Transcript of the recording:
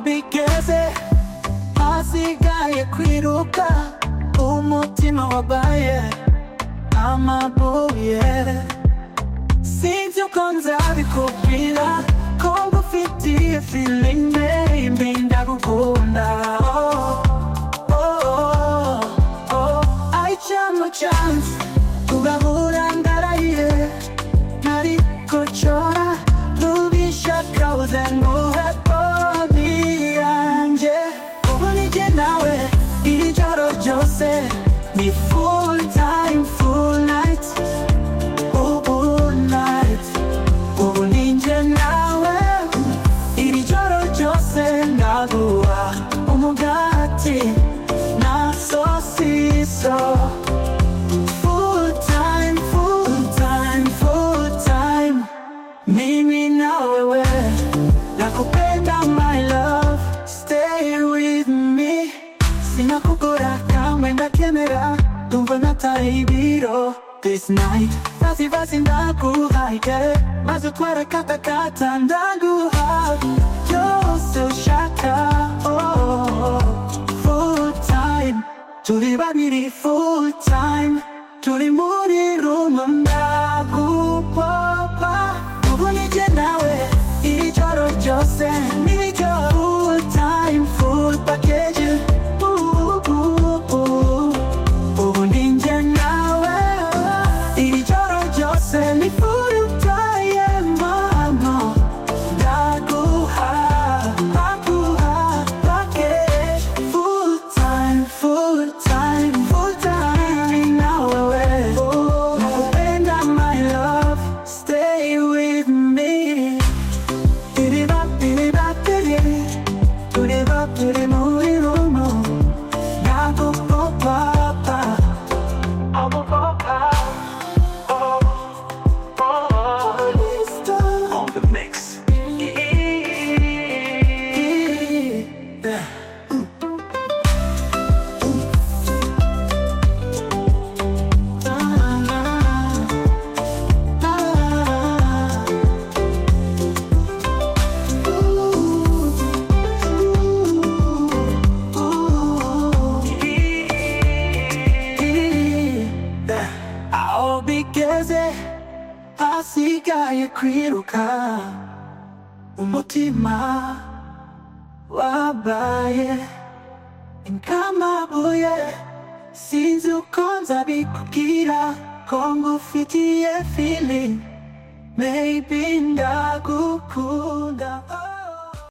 bigeze hasigaye kwiruka umutima wabaye amabuye sinzi uko nzabikubwira ko ngufitiye feeling baby ndagukunda oh, oh, oh. I chance chance tugahura ndaraye nari gucora rubishaka uzenguhe poni yanjye ubu ni jye nawe iri joro ryose ni full time full night ubu night ubu ni jye nawe iri joro ryose ndaguha umugati na sosiso Full time, full time, full time. Mimi na wewe nakupenda my love stay with me sina kukora kamwe ndakemera ndumva nataibiro this night basi basi ndakuhaike maze utware katakata ndaguha byose ushaka oh, oh, oh. full time turi babiri full time turi muri rumo ndagupopa ubu ni jye nawe iri joro ryose ni ryo full time full package Ooh, ooh, ooh. ubu ni njye nawe iri joro ryose ni full time mama ndaguha ndaguha package full time full time full time na wewe nakupenda my love stay with me Tiriba, tiriba, tiri. Turiba, turi muri rumo. Nakukupopa. Akupopa. Oh, oh, oh. Lista. on the mix. Aho bigeze hasigaye kwiruka umutima wabaye nk'amabuye sinzi uko nzabikubwira ko ngufitiye feeling maybe ndagukunda oh.